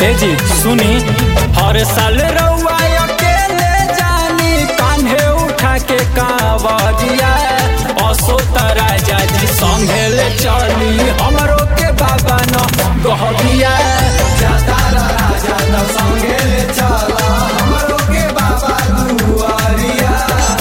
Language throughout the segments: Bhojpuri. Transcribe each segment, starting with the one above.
हे जी सुनी हर साल रउआ अकेले जानी कान्हे उठा के कावरिया असो राजा जी संगे ले चली हमरो के बाबा न गहबिया जाता राजा न संगे ले चला हमरो के बाबा दुआरिया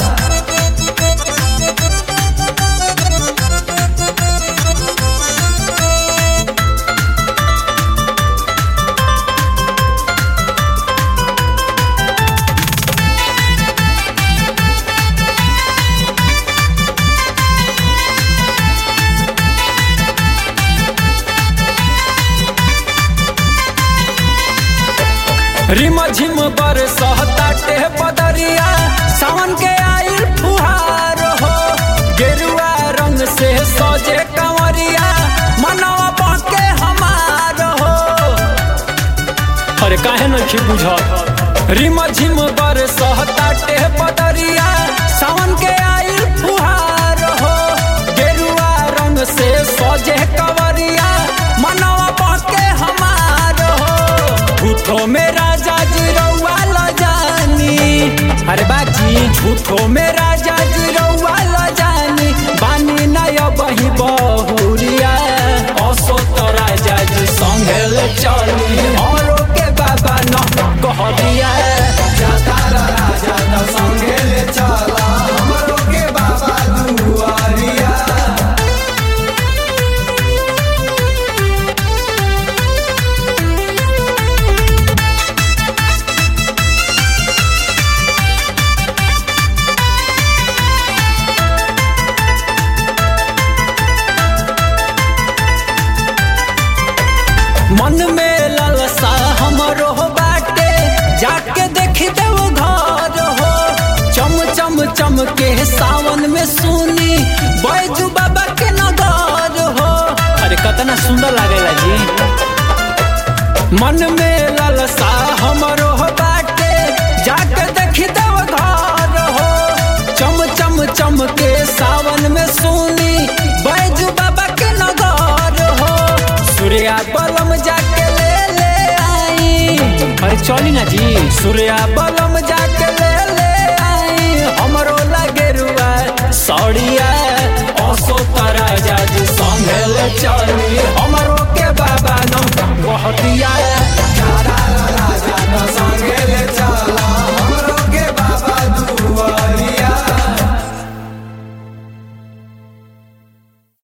रिम झिम बरसताटे बदरिया सावन के आइल फुहार हो गेरुआ रंग से सजे कंवरिया मनवा बाके हमार हो अरे काहे नखी बुझत रिम झिम बरसताटे बदरिया सावन के आइल फुहार हो गेरुआ रंग से सजे कंवरिया मनवा बाके हमार हो झूठो में राजा जी रउआ ल जानी अरे बाजी झूठो में राजा जी रउआ ल जानी बानी नय बही बहुरिया असो तो राजा जी संगे ले चली औरो के बाबा न कहलिया जाता राजा न संगे ले चला हमरो के बाबा दुआरिया मन में ललसा हमरो बाटे जाके देखी देव घर हो चम चम चम के सावन में सुनी बैजू बाबा के नगर हो अरे कितना सुंदर लागेला जी मन में ललसा हमरो बाटे जाके देखी देव घर हो चम चम चम के सावन में सुनी बैजू बाबा के नगर हो सूर्या बलम जाके ले ले आई अरे चली ना जी सूर्या बलम जाके ले ले आई हमरो लगे रुआ सौड़िया